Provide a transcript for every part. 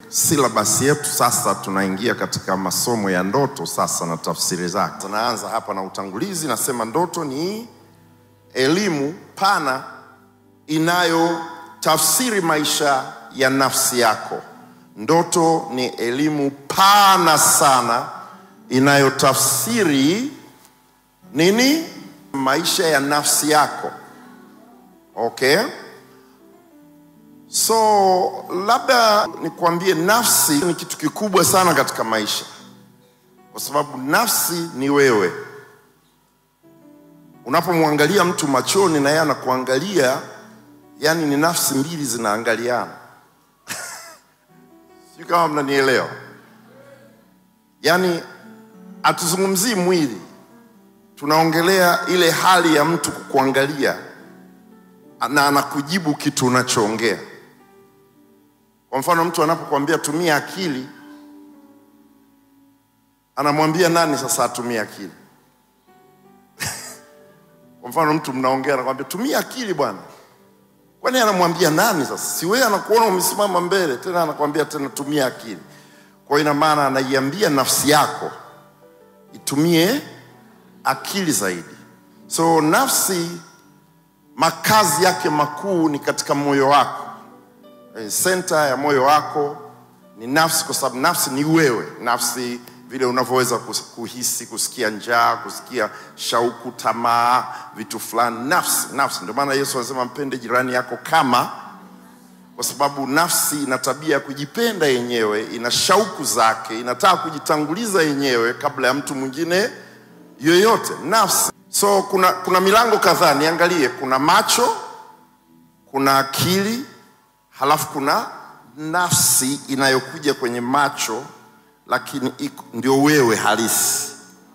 silabasi yetu sasa, tunaingia katika masomo ya ndoto sasa na tafsiri zake. Tunaanza hapa na utangulizi, nasema ndoto ni elimu pana inayotafsiri maisha ya nafsi yako. Ndoto ni elimu pana sana inayotafsiri nini? Maisha ya nafsi yako. Okay? So labda nikwambie, nafsi ni kitu kikubwa sana katika maisha, kwa sababu nafsi ni wewe. Unapomwangalia mtu machoni na yeye anakuangalia, yani ni nafsi mbili zinaangaliana. Sijui kama mnanielewa. Yani hatuzungumzii mwili, tunaongelea ile hali ya mtu kukuangalia na anakujibu kitu unachoongea. Kwa mfano, mtu anapokuambia tumia akili, anamwambia nani sasa atumie akili? Kwa mfano, mtu mnaongea, anakwambia tumia akili bwana, kwani anamwambia nani sasa? Si wewe anakuona umesimama mbele, tena anakwambia tena tumia akili. Kwa hiyo ina maana anaiambia nafsi yako itumie akili zaidi. So nafsi makazi yake makuu ni katika moyo wako. Eh, Senta ya moyo wako ni nafsi, kwa sababu nafsi ni wewe. Nafsi vile unavyoweza kus- kuhisi, kusikia njaa, kusikia shauku, tamaa, vitu fulani. Nafsi, nafsi. Ndio maana Yesu anasema mpende jirani yako kama, kwa sababu nafsi ina tabia ya kujipenda yenyewe, ina shauku zake, inataka kujitanguliza yenyewe kabla ya mtu mwingine yoyote. Nafsi. So kuna, kuna milango kadhaa, niangalie. Kuna macho, kuna akili, halafu kuna nafsi inayokuja kwenye macho, lakini iko, ndio wewe halisi.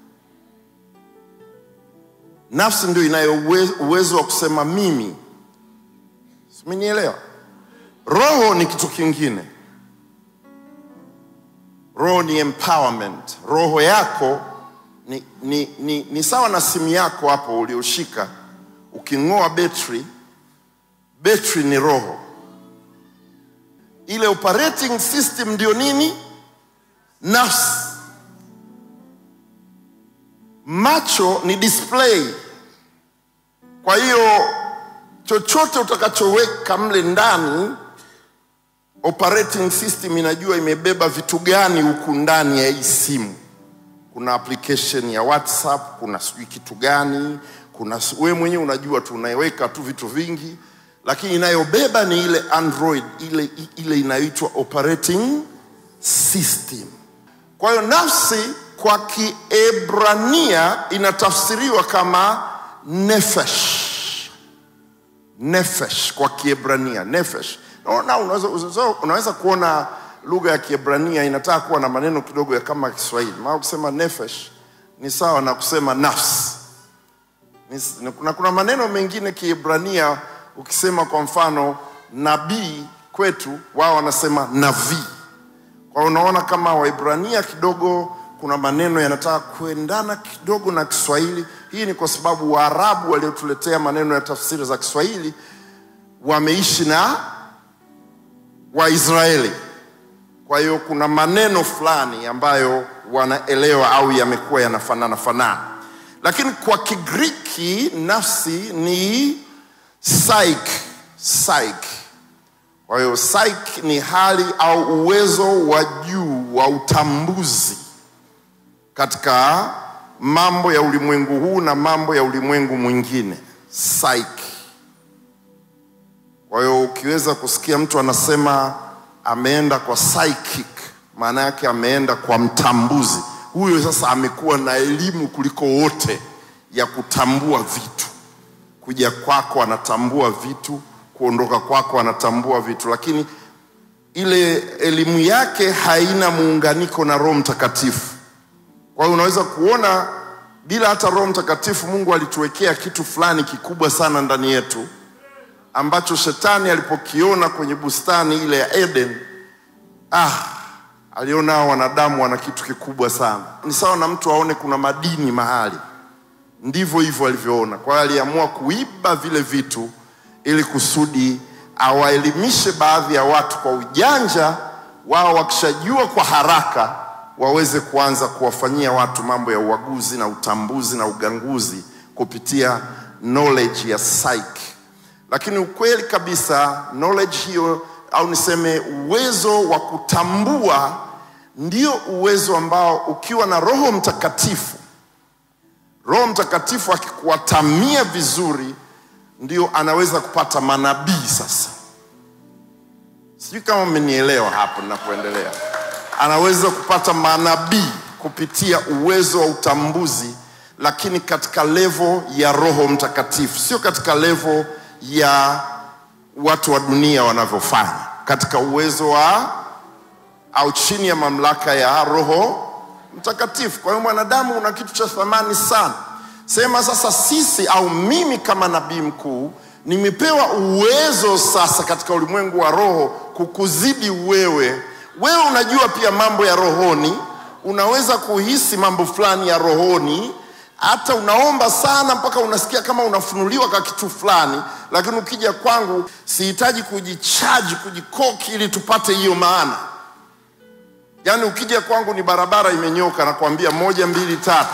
Nafsi ndio inayo uwe- uwezo wa kusema mimi. Simenielewa? Roho ni kitu kingine. Roho ni empowerment. Roho yako ni, ni, ni, ni sawa na simu yako hapo ulioshika. Uking'oa betri, betri ni roho. Ile operating system ndio nini? Nafsi. Macho ni display. Kwa hiyo chochote utakachoweka mle ndani operating system inajua imebeba vitu gani huku ndani ya hii simu. Kuna application ya WhatsApp, kuna sijui kitu gani, kuna wewe mwenyewe unajua tu, unaweka tu vitu vingi, lakini inayobeba ni ile Android, ile, ile inayoitwa operating system. Kwa hiyo nafsi kwa Kiebrania inatafsiriwa kama nefesh nefesh kwa Kiebrania nefesh. No, na unaweza, unaweza, unaweza kuona lugha ya Kiebrania inataka kuwa na maneno kidogo ya kama Kiswahili. Maana kusema nefesh ni sawa na kusema nafsi. Ni- na kuna, kuna maneno mengine Kiebrania ukisema kwa mfano nabii kwetu wao wanasema nabii. Kwa hiyo unaona kama Waibrania kidogo kuna maneno yanataka kuendana kidogo na Kiswahili. Hii ni kwa sababu Waarabu waliotuletea maneno ya tafsiri za Kiswahili wameishi na Waisraeli. Kwa hiyo kuna maneno fulani ambayo wanaelewa au yamekuwa yanafanana fanana, lakini kwa Kigiriki nafsi ni psyche, psyche. Kwa hiyo psyche ni hali au uwezo wa juu wa utambuzi katika mambo ya ulimwengu huu na mambo ya ulimwengu mwingine, psyche. Kwa hiyo ukiweza kusikia mtu anasema ameenda kwa psychic, maana yake ameenda kwa mtambuzi. Huyo sasa amekuwa na elimu kuliko wote ya kutambua vitu. Kuja kwako anatambua vitu, kuondoka kwako anatambua vitu, lakini ile elimu yake haina muunganiko na Roho Mtakatifu. Kwa hiyo unaweza kuona bila hata Roho Mtakatifu, Mungu alituwekea kitu fulani kikubwa sana ndani yetu ambacho shetani alipokiona kwenye bustani ile ya Eden, ah, aliona hao wanadamu wana kitu kikubwa sana. Ni sawa na mtu aone kuna madini mahali, ndivyo hivyo alivyoona. Kwa hiyo aliamua kuiba vile vitu ili kusudi awaelimishe baadhi ya watu kwa ujanja wao wakishajua kwa haraka waweze kuanza kuwafanyia watu mambo ya uaguzi na utambuzi na uganguzi kupitia knowledge ya psyche. Lakini ukweli kabisa knowledge hiyo au niseme uwezo wa kutambua ndio uwezo ambao ukiwa na Roho Mtakatifu, Roho Mtakatifu akikuatamia vizuri, ndio anaweza kupata manabii sasa. Sijui kama mmenielewa hapo ninapoendelea. Anaweza kupata manabii kupitia uwezo wa utambuzi, lakini katika levo ya Roho Mtakatifu, sio katika levo ya watu wa dunia wanavyofanya, katika uwezo wa au chini ya mamlaka ya Roho Mtakatifu. Kwa hiyo mwanadamu una kitu cha thamani sana. Sema sasa, sisi au mimi kama nabii mkuu nimepewa uwezo sasa katika ulimwengu wa roho kukuzidi wewe. Wewe unajua pia mambo ya rohoni, unaweza kuhisi mambo fulani ya rohoni, hata unaomba sana mpaka unasikia kama unafunuliwa kwa kitu fulani, lakini ukija kwangu sihitaji kujichaji, kujikoki ili tupate hiyo maana. Yaani ukija kwangu ni barabara imenyoka, nakwambia moja, mbili, tatu.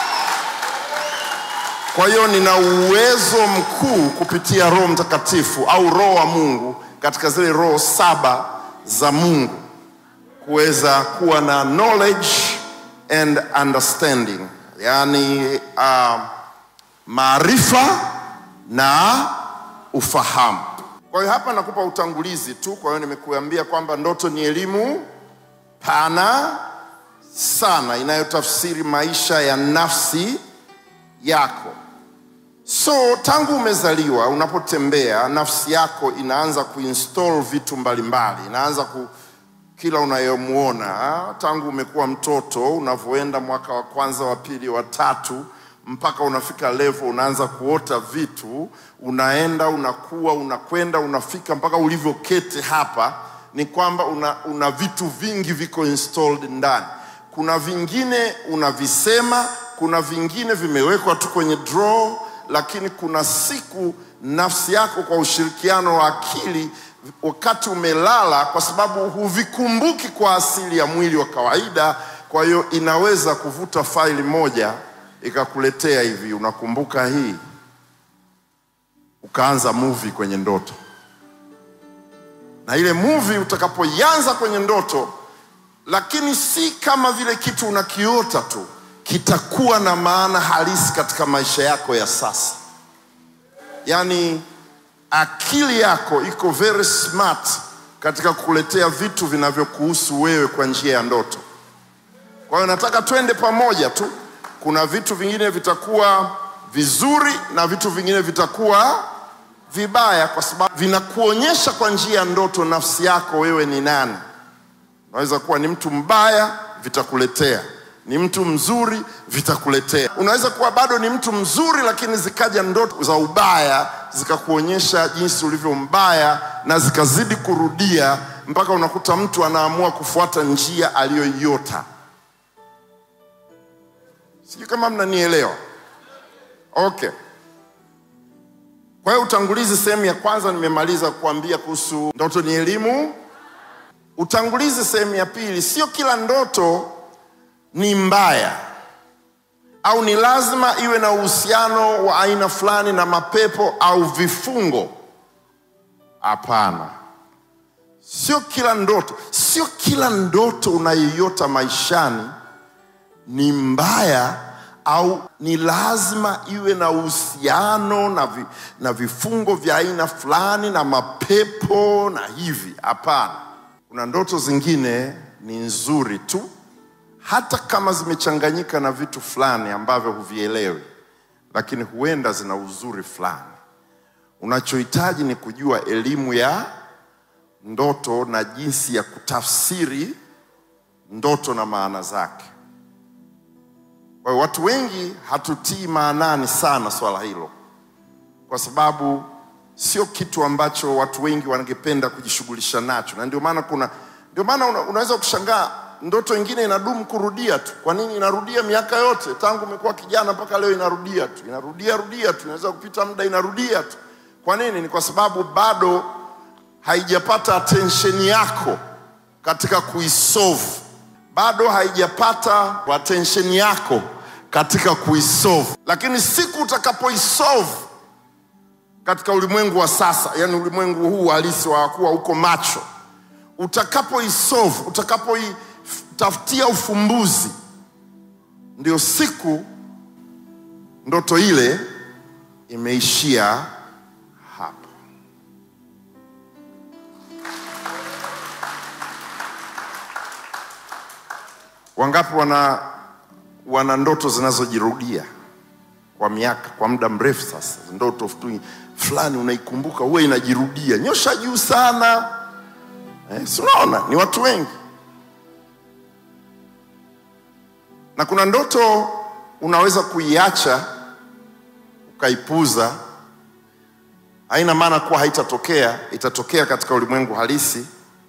Kwa hiyo nina uwezo mkuu kupitia Roho Mtakatifu au Roho wa Mungu katika zile roho saba za Mungu kuweza kuwa na knowledge and understanding, yaani uh, maarifa na ufahamu. Kwa hiyo hapa nakupa utangulizi tu. Kwa hiyo nimekuambia kwamba ndoto ni elimu pana sana inayotafsiri maisha ya nafsi yako. So tangu umezaliwa, unapotembea, nafsi yako inaanza kuinstall vitu mbalimbali, inaanza ku kila unayomwona tangu umekuwa mtoto, unavyoenda mwaka wa kwanza, wa pili, wa tatu, mpaka unafika level, unaanza kuota vitu, unaenda unakuwa, unakwenda, unafika mpaka ulivyoketi hapa, ni kwamba una, una vitu vingi viko installed ndani. Kuna vingine unavisema, kuna vingine vimewekwa tu kwenye draw, lakini kuna siku nafsi yako kwa ushirikiano wa akili wakati umelala, kwa sababu huvikumbuki kwa asili ya mwili wa kawaida. Kwa hiyo inaweza kuvuta faili moja ikakuletea hivi, unakumbuka hii, ukaanza movie kwenye ndoto, na ile movie utakapoianza kwenye ndoto, lakini si kama vile kitu unakiota tu, kitakuwa na maana halisi katika maisha yako ya sasa, yaani akili yako iko very smart katika kukuletea vitu vinavyokuhusu wewe kwa njia ya ndoto. Kwa hiyo nataka twende pamoja tu. Kuna vitu vingine vitakuwa vizuri na vitu vingine vitakuwa vibaya, kwa sababu vinakuonyesha kwa njia ya ndoto nafsi yako wewe ni nani. Unaweza kuwa ni mtu mbaya, vitakuletea ni mtu mzuri vitakuletea. Unaweza kuwa bado ni mtu mzuri, lakini zikaja ndoto za ubaya zikakuonyesha jinsi ulivyo mbaya, na zikazidi kurudia mpaka unakuta mtu anaamua kufuata njia aliyoiota. Sijui kama mnanielewa. Okay. Kwa hiyo utangulizi, sehemu ya kwanza nimemaliza kuambia kuhusu ndoto ni elimu. Utangulizi, sehemu ya pili, sio kila ndoto ni mbaya au ni lazima iwe na uhusiano wa aina fulani na mapepo au vifungo. Hapana, sio kila ndoto, sio kila ndoto unayoiota maishani ni mbaya au ni lazima iwe na uhusiano na, vi, na vifungo vya aina fulani na mapepo na hivi. Hapana, kuna ndoto zingine ni nzuri tu hata kama zimechanganyika na vitu fulani ambavyo huvielewi, lakini huenda zina uzuri fulani. Unachohitaji ni kujua elimu ya ndoto na jinsi ya kutafsiri ndoto na maana zake. Kwa hiyo watu wengi hatutii maanani sana swala hilo, kwa sababu sio kitu ambacho watu wengi wangependa kujishughulisha nacho, na ndio maana kuna ndio maana una, unaweza kushangaa ndoto ingine inadumu kurudia tu. Kwa nini inarudia miaka yote tangu umekuwa kijana mpaka leo? Inarudia tu, inarudia rudia tu, inaweza kupita muda, inarudia tu. Kwa nini? Ni kwa sababu bado haijapata attention yako katika kuisolve, bado haijapata attention yako katika kuisolve, lakini siku utakapoisolve katika ulimwengu wa sasa, yani ulimwengu huu halisi wa kuwa uko macho, utakapoisolve, utakapoitafutia ufumbuzi, ndio siku ndoto ile imeishia hapo. Wangapi wana wana ndoto zinazojirudia kwa miaka, kwa muda mrefu sasa? Ndoto tu fulani unaikumbuka, huwa inajirudia, nyosha juu sana eh, si unaona ni watu wengi, na kuna ndoto unaweza kuiacha ukaipuza, haina maana kuwa haitatokea, itatokea katika ulimwengu halisi,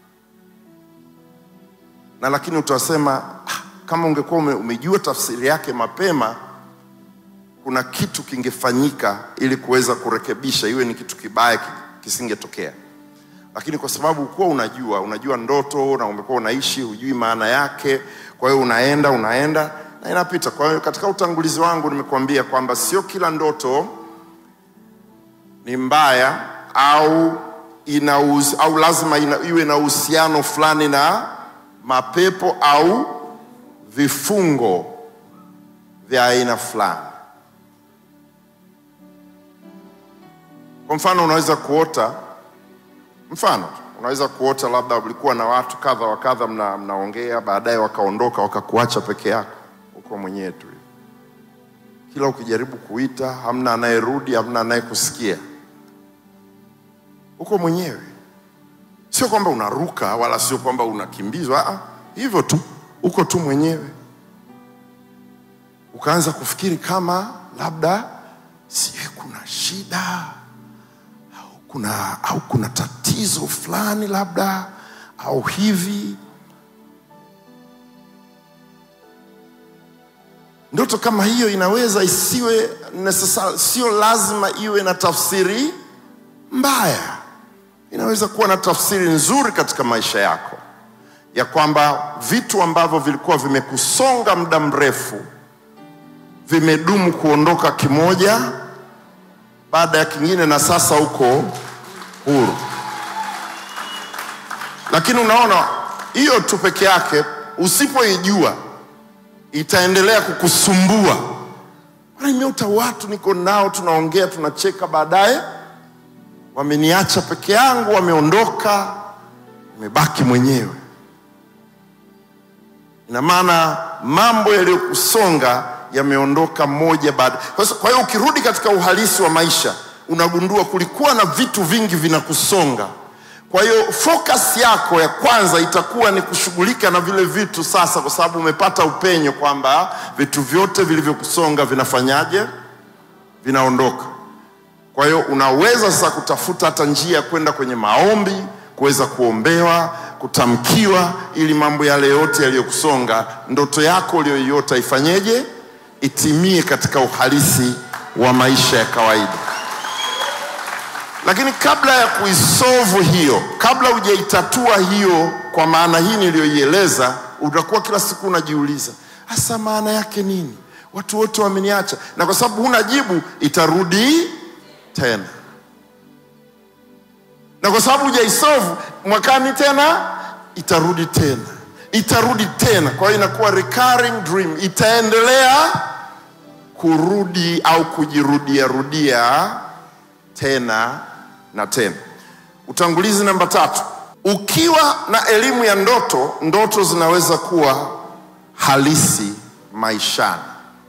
na lakini utasema ah, kama ungekuwa ume, umejua tafsiri yake mapema, kuna kitu kingefanyika ili kuweza kurekebisha, iwe ni kitu kibaya kisingetokea. Lakini kwa sababu kuwa unajua unajua ndoto na umekuwa unaishi, hujui maana yake, kwa hiyo unaenda unaenda na inapita. Kwa hiyo katika utangulizi wangu nimekuambia kwamba sio kila ndoto ni mbaya au ina au lazima ina, iwe na uhusiano fulani na mapepo au vifungo vya aina fulani. Kwa mfano, unaweza kuota, mfano tu, unaweza kuota labda ulikuwa na watu kadha wa kadha, mna, mnaongea, baadaye wakaondoka wakakuacha peke yako uko mwenyewe tu. Kila ukijaribu kuita, hamna anayerudi, hamna anayekusikia, uko mwenyewe. Sio kwamba unaruka wala sio kwamba unakimbizwa, ah, hivyo tu, uko tu mwenyewe. Ukaanza kufikiri kama labda sijui kuna shida au kuna, au kuna tatizo fulani labda au hivi Ndoto kama hiyo inaweza isiwe necessary, sio lazima iwe na tafsiri mbaya. Inaweza kuwa na tafsiri nzuri katika maisha yako, ya kwamba vitu ambavyo vilikuwa vimekusonga muda mrefu vimedumu kuondoka kimoja baada ya kingine, na sasa uko huru. Lakini unaona, hiyo tu peke yake usipoijua itaendelea kukusumbua. Nimeota watu niko nao, tunaongea, tunacheka, baadaye wameniacha peke yangu, wameondoka, nimebaki mwenyewe. Ina maana mambo yaliyokusonga yameondoka moja baada. Kwa hiyo ukirudi katika uhalisi wa maisha, unagundua kulikuwa na vitu vingi vinakusonga. Kwa hiyo focus yako ya kwanza itakuwa ni kushughulika na vile vitu sasa, kwa sababu umepata upenyo kwamba vitu vyote vilivyokusonga vinafanyaje? Vinaondoka. Kwa hiyo unaweza sasa kutafuta hata njia ya kwenda kwenye maombi, kuweza kuombewa, kutamkiwa, ili mambo yale yote yaliyokusonga, ndoto yako uliyoiota ifanyeje? Itimie katika uhalisi wa maisha ya kawaida. Lakini kabla ya kuisolve hiyo, kabla hujaitatua hiyo kwa maana hii niliyoieleza, utakuwa kila siku unajiuliza hasa maana yake nini? Watu wote wameniacha, na kwa sababu huna jibu, itarudi tena, na kwa sababu hujaisolve, mwakani tena itarudi tena, itarudi tena. Kwa hiyo inakuwa recurring dream, itaendelea kurudi au kujirudia rudia tena na tena. Utangulizi namba tatu. Ukiwa na elimu ya ndoto, ndoto zinaweza kuwa halisi maishani.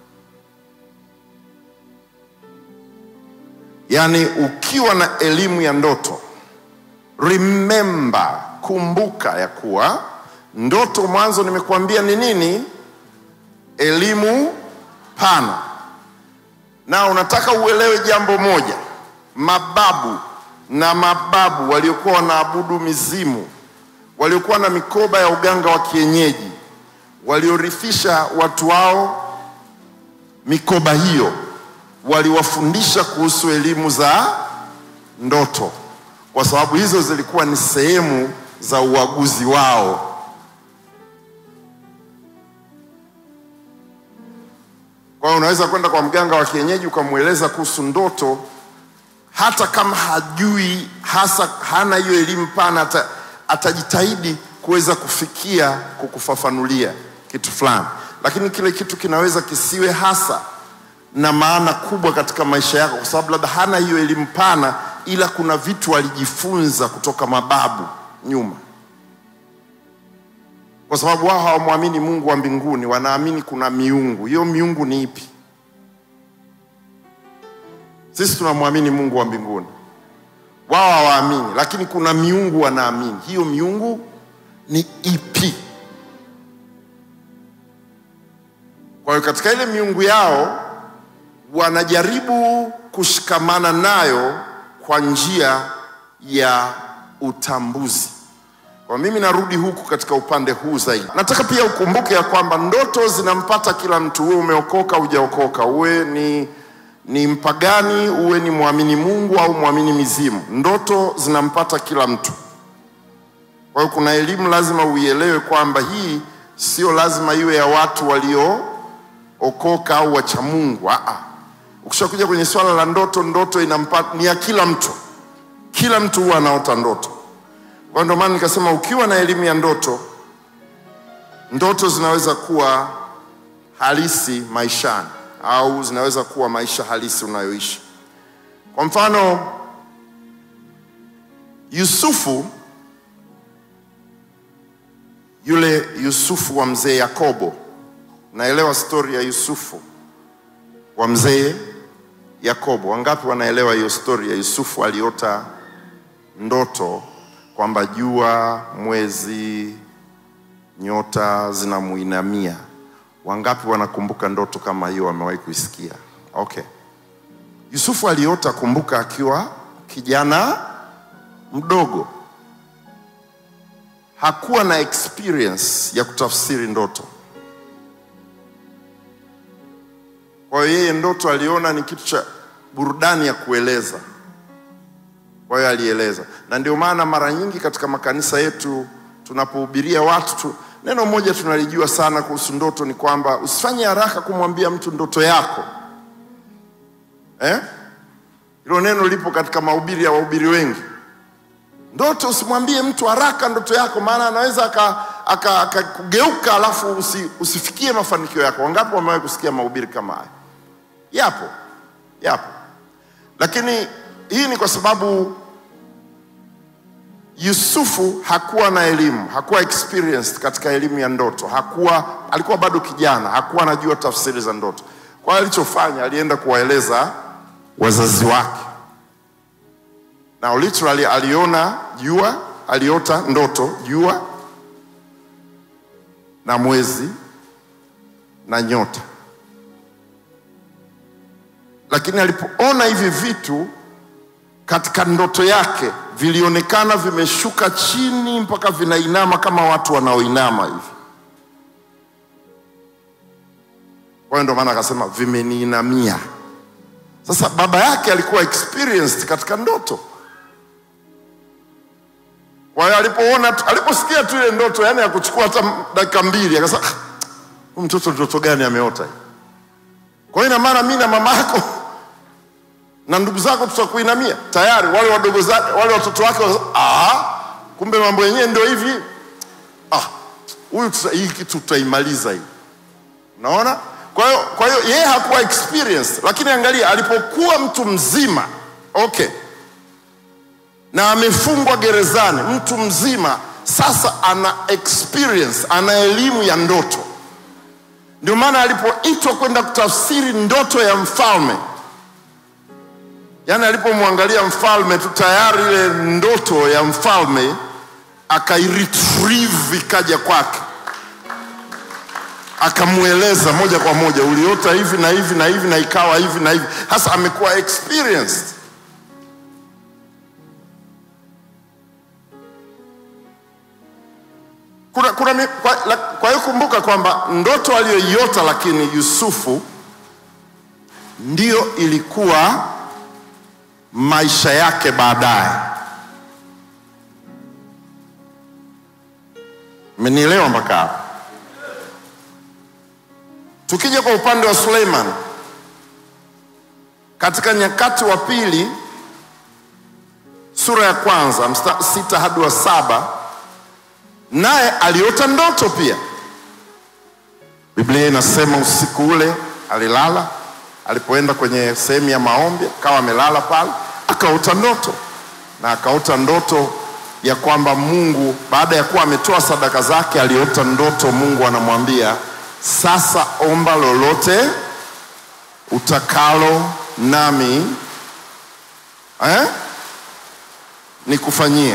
Yaani, ukiwa na elimu ya ndoto, remember, kumbuka ya kuwa ndoto, mwanzo nimekuambia ni nini? Elimu pana, na unataka uelewe jambo moja mababu na mababu waliokuwa wanaabudu mizimu, waliokuwa na mikoba ya uganga wa kienyeji, waliorithisha watu wao mikoba hiyo, waliwafundisha kuhusu elimu za ndoto, kwa sababu hizo zilikuwa ni sehemu za uaguzi wao unaweza kwenda kwa mganga wa kienyeji ukamweleza kuhusu ndoto, hata kama hajui hasa, hana hiyo elimu pana, ata, atajitahidi kuweza kufikia kukufafanulia kitu fulani, lakini kile kitu kinaweza kisiwe hasa na maana kubwa katika maisha yako, kwa sababu labda hana hiyo elimu pana, ila kuna vitu alijifunza kutoka mababu nyuma, kwa sababu wao hawamwamini Mungu wa mbinguni, wanaamini kuna miungu. Hiyo miungu ni ipi? Sisi tunamwamini Mungu wa mbinguni, wao hawaamini, lakini kuna miungu wanaamini. Hiyo miungu ni ipi? Kwa hiyo katika ile miungu yao wanajaribu kushikamana nayo kwa njia ya utambuzi. Kwa mimi narudi huku katika upande huu zaidi. Nataka pia ukumbuke ya kwamba ndoto zinampata kila mtu, uwe umeokoka hujaokoka, uwe ni, ni mpagani, uwe ni mwamini Mungu au mwamini mizimu, ndoto zinampata kila mtu. Kwa hiyo kuna elimu lazima uielewe kwamba hii sio lazima iwe ya watu waliookoka au wacha Mungu. Aa, ukishakuja kwenye swala la ndoto, ndoto inampata ni ya kila mtu, kila mtu huwa anaota ndoto. Kwa ndio maana nikasema ukiwa na elimu ya ndoto, ndoto zinaweza kuwa halisi maishani au zinaweza kuwa maisha halisi unayoishi. Kwa mfano, Yusufu yule Yusufu wa mzee Yakobo, naelewa stori ya Yusufu wa mzee Yakobo. Wangapi wanaelewa hiyo stori ya Yusufu aliota ndoto kwamba jua, mwezi, nyota zinamuinamia? Wangapi wanakumbuka ndoto kama hiyo, wamewahi kuisikia? Okay. Yusufu aliota, kumbuka, akiwa kijana mdogo, hakuwa na experience ya kutafsiri ndoto. Kwa hiyo yeye ndoto aliona ni kitu cha burudani ya kueleza, kwa hiyo alieleza, na ndio maana mara nyingi katika makanisa yetu tunapohubiria watu tu, neno moja tunalijua sana kuhusu ndoto ni kwamba usifanye haraka kumwambia mtu ndoto yako eh? Hilo neno lipo katika mahubiri ya wahubiri wengi. Ndoto usimwambie mtu haraka ndoto yako, maana anaweza akakugeuka aka, aka alafu usi, usifikie mafanikio yako. Wangapi wamewahi kusikia mahubiri kama haya? Yapo, yapo, lakini hii ni kwa sababu Yusufu hakuwa na elimu, hakuwa experienced katika elimu ya ndoto, hakuwa, alikuwa bado kijana, hakuwa anajua tafsiri za ndoto. Kwa hiyo alichofanya, alienda kuwaeleza wazazi wake, na literally aliona jua, aliota ndoto jua na mwezi na nyota, lakini alipoona hivi vitu katika ndoto yake vilionekana vimeshuka chini mpaka vinainama kama watu wanaoinama hivi. Kwa hiyo ndio maana akasema vimeniinamia. Sasa baba yake alikuwa experienced katika ndoto. Kwa hiyo alipoona, aliposikia tu ile ndoto, yani ya kuchukua hata dakika mbili, akasema huyu mtoto ndoto gani ameota hii? Kwa hiyo ina maana mimi na mama yako na ndugu zako tutakuinamia. Tayari wale wadogo zake, wale watoto wake, ah, kumbe mambo yenyewe ndio hivi. Ah, huyu hii kitu tutaimaliza hii. Unaona? Kwa hiyo kwa hiyo yeye hakuwa experience, lakini angalia alipokuwa mtu mzima, okay, na amefungwa gerezani, mtu mzima sasa ana experience, ana elimu ya ndoto. Ndio maana alipoitwa kwenda kutafsiri ndoto ya mfalme Yaani alipomwangalia mfalme tu tayari ile ndoto ya mfalme akairetrieve ikaja kwake, akamweleza moja kwa moja, uliota hivi na hivi na hivi na ikawa hivi na hivi. Hasa amekuwa experienced. Kuna, kuna, kwa, kwa hiyo kumbuka kwamba ndoto aliyoiota lakini Yusufu ndiyo ilikuwa maisha yake baadaye. Mmenielewa mpaka hapo? Tukija kwa upande wa Suleiman, katika Nyakati wa Pili sura ya kwanza mstari sita hadi wa saba naye aliota ndoto pia. Biblia inasema usiku ule alilala, alipoenda kwenye sehemu ya maombi akawa amelala pale, akaota ndoto na akaota ndoto ya kwamba Mungu baada ya kuwa ametoa sadaka zake, aliota ndoto Mungu anamwambia sasa, omba lolote utakalo nami eh, nikufanyie.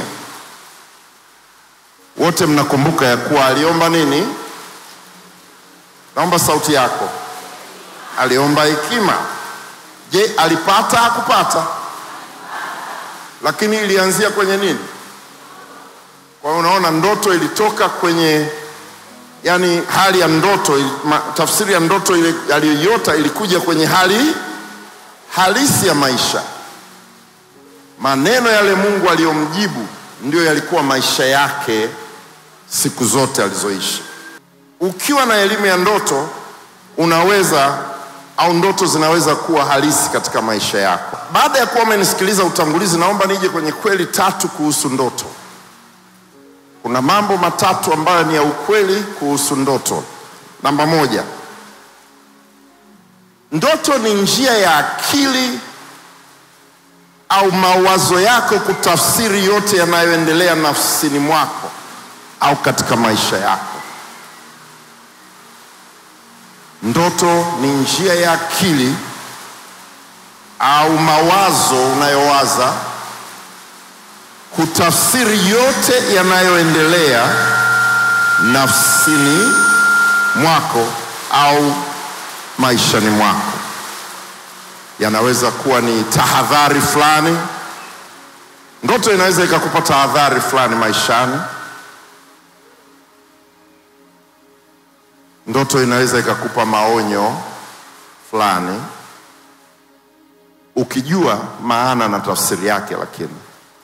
Wote mnakumbuka ya kuwa aliomba nini? Naomba sauti yako. Aliomba hekima. Je, alipata? Hakupata? Lakini ilianzia kwenye nini? Kwa hiyo unaona, ndoto ilitoka kwenye yani hali ya ndoto ili- ma, tafsiri ya ndoto ile aliyoiota ilikuja kwenye hali halisi ya maisha. Maneno yale Mungu aliyomjibu ndio yalikuwa maisha yake siku zote alizoishi. Ukiwa na elimu ya ndoto, unaweza au ndoto zinaweza kuwa halisi katika maisha yako. Baada ya kuwa umenisikiliza utangulizi, naomba nije kwenye kweli tatu kuhusu ndoto. Kuna mambo matatu ambayo ni ya ukweli kuhusu ndoto. Namba moja, ndoto ni njia ya akili au mawazo yako kutafsiri yote yanayoendelea nafsini mwako au katika maisha yako. Ndoto ni njia ya akili au mawazo unayowaza kutafsiri yote yanayoendelea nafsini mwako au maishani mwako. Yanaweza kuwa ni tahadhari fulani. Ndoto inaweza ikakupa tahadhari fulani maishani. Ndoto inaweza ikakupa maonyo fulani, ukijua maana na tafsiri yake. Lakini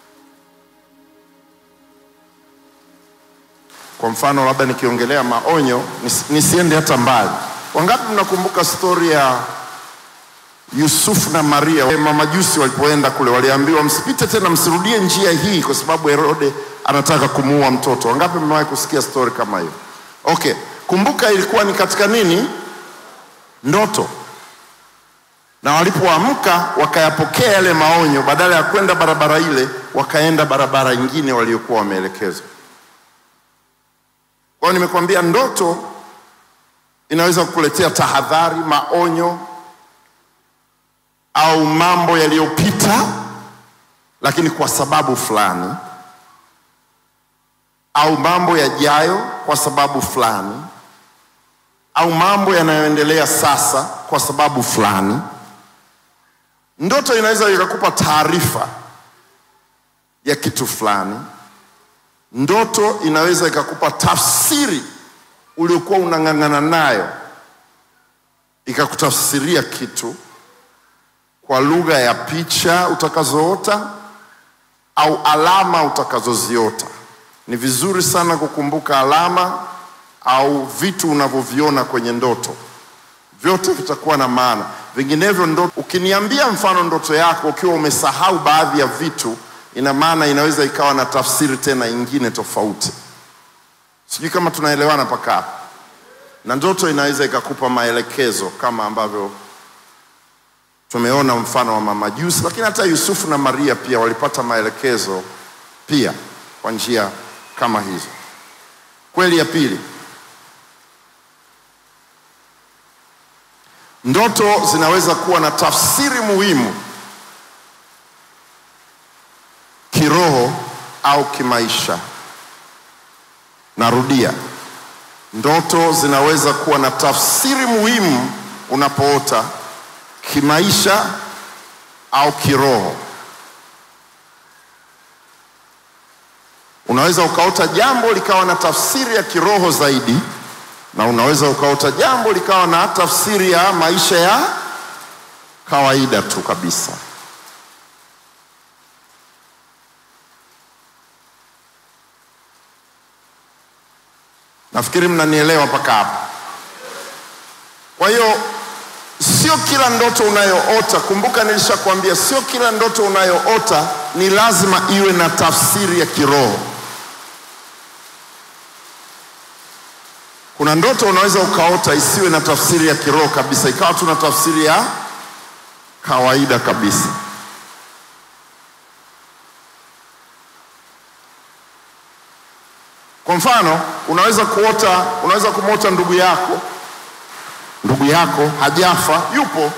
kwa mfano, labda nikiongelea maonyo, nis- nisiende hata mbali. Wangapi mnakumbuka stori ya Yusufu na Maria, mamajusi walipoenda kule, waliambiwa msipite tena, msirudie njia hii kwa sababu Herode anataka kumuua mtoto. Wangapi mmewahi kusikia stori kama hiyo? Okay, kumbuka ilikuwa ni katika nini? Ndoto. Na walipoamka wakayapokea yale maonyo, badala ya kwenda barabara ile, wakaenda barabara ingine waliokuwa wameelekezwa. Kwa hiyo nimekwambia ndoto inaweza kukuletea tahadhari, maonyo au mambo yaliyopita, lakini kwa sababu fulani, au mambo yajayo kwa sababu fulani, au mambo yanayoendelea sasa kwa sababu fulani. Ndoto inaweza ikakupa taarifa ya kitu fulani. Ndoto inaweza ikakupa tafsiri uliokuwa unang'ang'ana nayo, ikakutafsiria kitu kwa lugha ya picha utakazoota au alama utakazoziota. Ni vizuri sana kukumbuka alama au vitu unavyoviona kwenye ndoto, vyote vitakuwa na maana. Vinginevyo ndoto, ukiniambia mfano ndoto yako ukiwa umesahau baadhi ya vitu, ina maana inaweza ikawa na tafsiri tena ingine tofauti. Sijui kama tunaelewana mpaka hapa. Na ndoto inaweza ikakupa maelekezo kama ambavyo tumeona mfano wa mamajusi, lakini hata Yusufu na Maria pia walipata maelekezo pia kwa njia kama hizo. Kweli ya pili, ndoto zinaweza kuwa na tafsiri muhimu kiroho au kimaisha. Narudia, ndoto zinaweza kuwa na tafsiri muhimu unapoota kimaisha au kiroho. Unaweza ukaota jambo likawa na tafsiri ya kiroho zaidi, na unaweza ukaota jambo likawa na tafsiri ya maisha ya kawaida tu kabisa. Nafikiri mnanielewa mpaka hapa. Kwa hiyo sio sio kila ndoto unayoota. Kumbuka nilishakwambia, sio kila ndoto unayoota ni lazima iwe na tafsiri ya kiroho. Kuna ndoto unaweza ukaota isiwe na tafsiri ya kiroho kabisa, ikawa tu na tafsiri ya kawaida kabisa. Kwa mfano, unaweza kuota, unaweza kumwota ndugu yako, ndugu yako hajafa, yupo,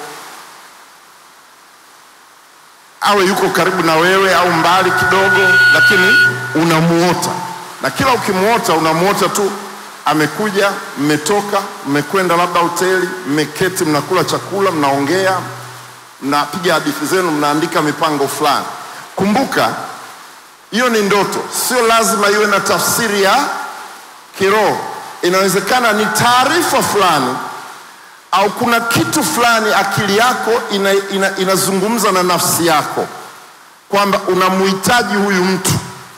awe yuko karibu na wewe au mbali kidogo, lakini unamuota, na kila ukimuota unamuota tu amekuja, mmetoka, mmekwenda labda hoteli, mmeketi, mnakula chakula, mnaongea, mnapiga hadithi zenu, mnaandika mipango fulani. Kumbuka hiyo ni ndoto, sio lazima iwe na tafsiri ya kiroho. Inawezekana ni taarifa fulani au kuna kitu fulani akili yako ina, ina, inazungumza na nafsi yako kwamba unamhitaji huyu mtu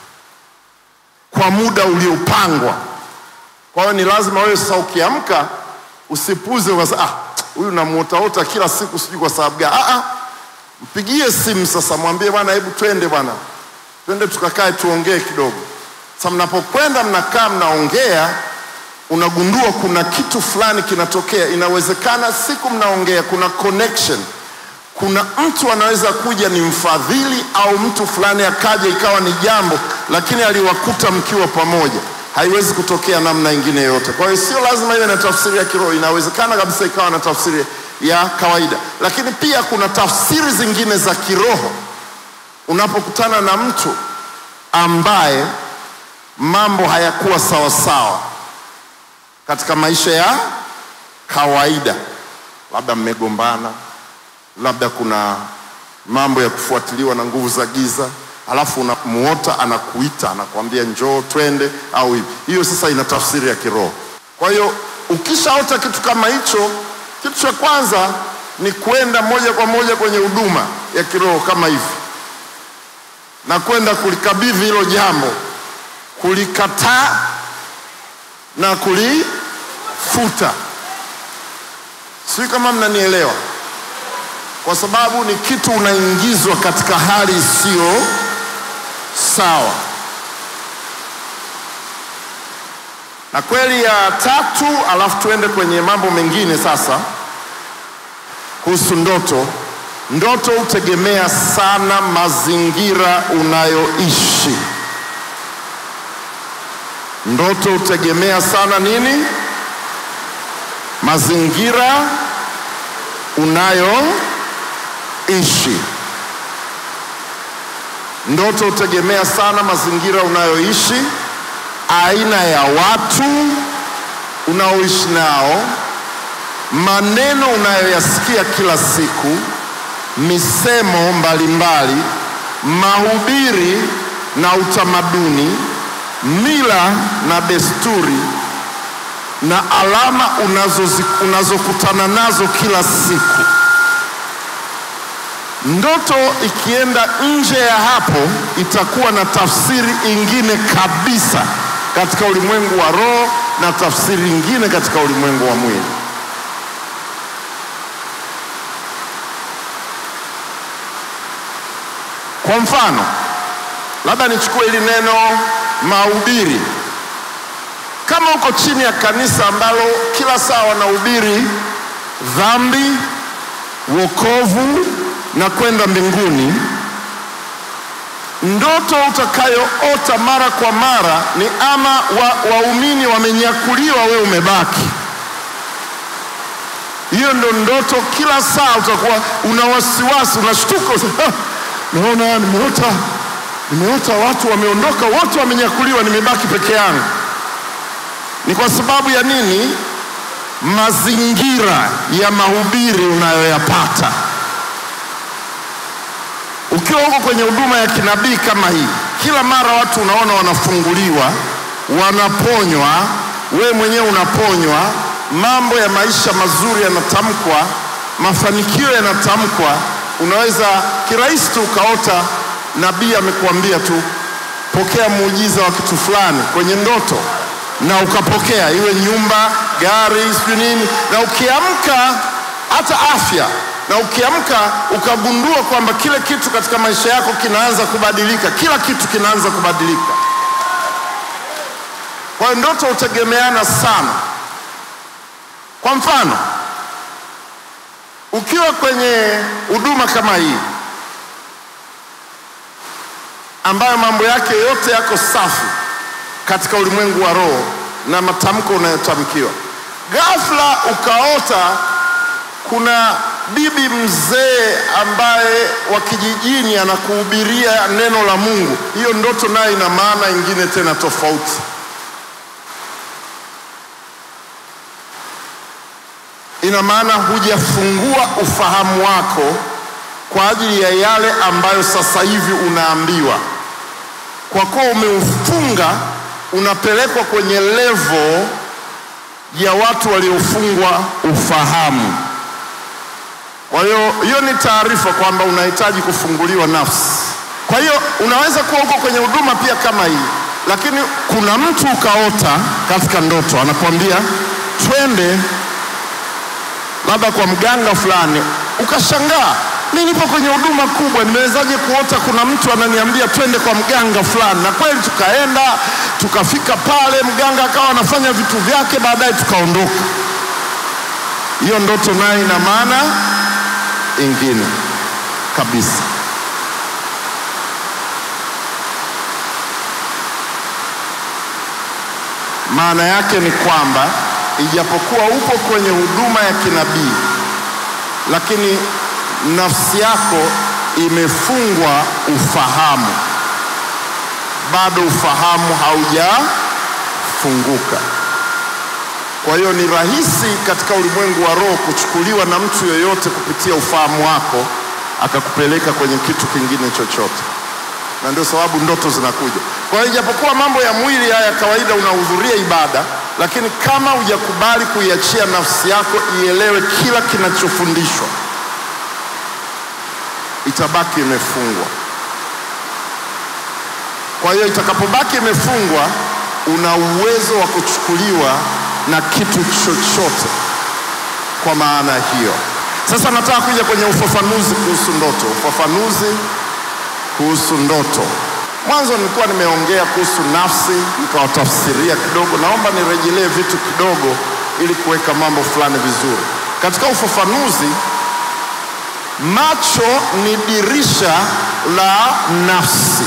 kwa muda uliopangwa. Kwa hiyo ni lazima wewe sasa ukiamka usipuze ukasema ah, huyu namuotaota kila siku, sijui kwa sababu gani. Ah, ah, mpigie simu sasa, mwambie bwana, hebu twende bwana, twende tukakae tuongee kidogo. Sasa mnapokwenda mnakaa mnaongea, unagundua kuna kitu fulani kinatokea. Inawezekana siku mnaongea kuna connection, kuna mtu anaweza kuja ni mfadhili au mtu fulani akaja ikawa ni jambo, lakini aliwakuta mkiwa pamoja haiwezi kutokea namna ingine yoyote. Kwa hiyo sio lazima iwe na tafsiri ya kiroho, inawezekana kabisa ikawa na tafsiri ya kawaida. Lakini pia kuna tafsiri zingine za kiroho unapokutana na mtu ambaye mambo hayakuwa sawa sawa katika maisha ya kawaida, labda mmegombana, labda kuna mambo ya kufuatiliwa na nguvu za giza alafu unamuota anakuita anakuambia njoo twende au hivi. Hiyo sasa ina tafsiri ya kiroho. Kwa hiyo ukishaota kitu kama hicho, kitu cha kwanza ni kwenda moja kwa moja kwenye huduma ya kiroho kama hivi, na kwenda kulikabidhi hilo jambo, kulikataa na kulifuta. Sijui kama mnanielewa, kwa sababu ni kitu unaingizwa katika hali isiyo sawa. Na kweli ya tatu, alafu tuende kwenye mambo mengine sasa kuhusu ndoto. Ndoto hutegemea sana mazingira unayoishi. Ndoto hutegemea sana nini? Mazingira unayoishi. Ndoto hutegemea sana mazingira unayoishi, aina ya watu unaoishi nao, maneno unayoyasikia kila siku, misemo mbalimbali, mahubiri na utamaduni, mila na desturi na alama unazozi, unazokutana nazo kila siku. Ndoto ikienda nje ya hapo itakuwa na tafsiri ingine kabisa katika ulimwengu wa roho na tafsiri ingine katika ulimwengu wa mwili. Kwa mfano, labda nichukue hili neno mahubiri. Kama uko chini ya kanisa ambalo kila saa wanahubiri dhambi, wokovu na kwenda mbinguni, ndoto utakayoota mara kwa mara ni ama waumini wa wamenyakuliwa, wewe umebaki. Hiyo ndo ndoto, kila saa utakuwa una wasiwasi, unashtuka, naona nimeota, nimeota watu wameondoka, wote wamenyakuliwa, nimebaki peke yangu. Ni kwa sababu ya nini? Mazingira ya mahubiri unayoyapata ukiwa huko kwenye huduma ya kinabii kama hii, kila mara watu unaona wanafunguliwa, wanaponywa, we mwenyewe unaponywa, mambo ya maisha mazuri yanatamkwa, mafanikio yanatamkwa. Unaweza kirahisi tu ukaota nabii amekuambia tu pokea muujiza wa kitu fulani kwenye ndoto, na ukapokea, iwe nyumba, gari, sijui nini, na ukiamka hata afya, na ukiamka ukagundua kwamba kile kitu katika maisha yako kinaanza kubadilika, kila kitu kinaanza kubadilika. Kwa hiyo ndoto hutegemeana sana. Kwa mfano, ukiwa kwenye huduma kama hii ambayo mambo yake yote yako safi katika ulimwengu wa roho na matamko unayotamkiwa, ghafla ukaota kuna bibi mzee ambaye wa kijijini anakuhubiria neno la Mungu, hiyo ndoto nayo ina maana ingine tena tofauti. Ina maana hujafungua ufahamu wako kwa ajili ya yale ambayo sasa hivi unaambiwa. Kwa kuwa umeufunga, unapelekwa kwenye levo ya watu waliofungwa ufahamu. Kwa hiyo hiyo ni taarifa kwamba unahitaji kufunguliwa nafsi. Kwa hiyo unaweza kuwa uko kwenye huduma pia kama hii, lakini kuna mtu ukaota katika ndoto anakuambia twende labda kwa mganga fulani, ukashangaa, mi nipo kwenye huduma kubwa, nimewezaje kuota kuna mtu ananiambia twende kwa mganga fulani? Na kweli tukaenda, tukafika pale, mganga akawa anafanya vitu vyake, baadaye tukaondoka. Hiyo ndoto nayo ina maana ingine kabisa. Maana yake ni kwamba ijapokuwa upo kwenye huduma ya kinabii, lakini nafsi yako imefungwa ufahamu, bado ufahamu haujafunguka. Kwa hiyo ni rahisi katika ulimwengu wa roho kuchukuliwa na mtu yoyote kupitia ufahamu wako akakupeleka kwenye kitu kingine chochote, na ndio sababu ndoto zinakuja. Kwa hiyo ijapokuwa mambo ya mwili haya ya kawaida unahudhuria ibada, lakini kama hujakubali kuiachia nafsi yako ielewe kila kinachofundishwa, itabaki imefungwa. Kwa hiyo itakapobaki imefungwa, una uwezo wa kuchukuliwa na kitu chochote. Kwa maana hiyo, sasa nataka kuja kwenye ufafanuzi kuhusu ndoto. Ufafanuzi kuhusu ndoto. Mwanzo nilikuwa nimeongea kuhusu nafsi, nikawatafsiria kidogo. Naomba nirejelee vitu kidogo ili kuweka mambo fulani vizuri. Katika ufafanuzi, macho ni dirisha la nafsi.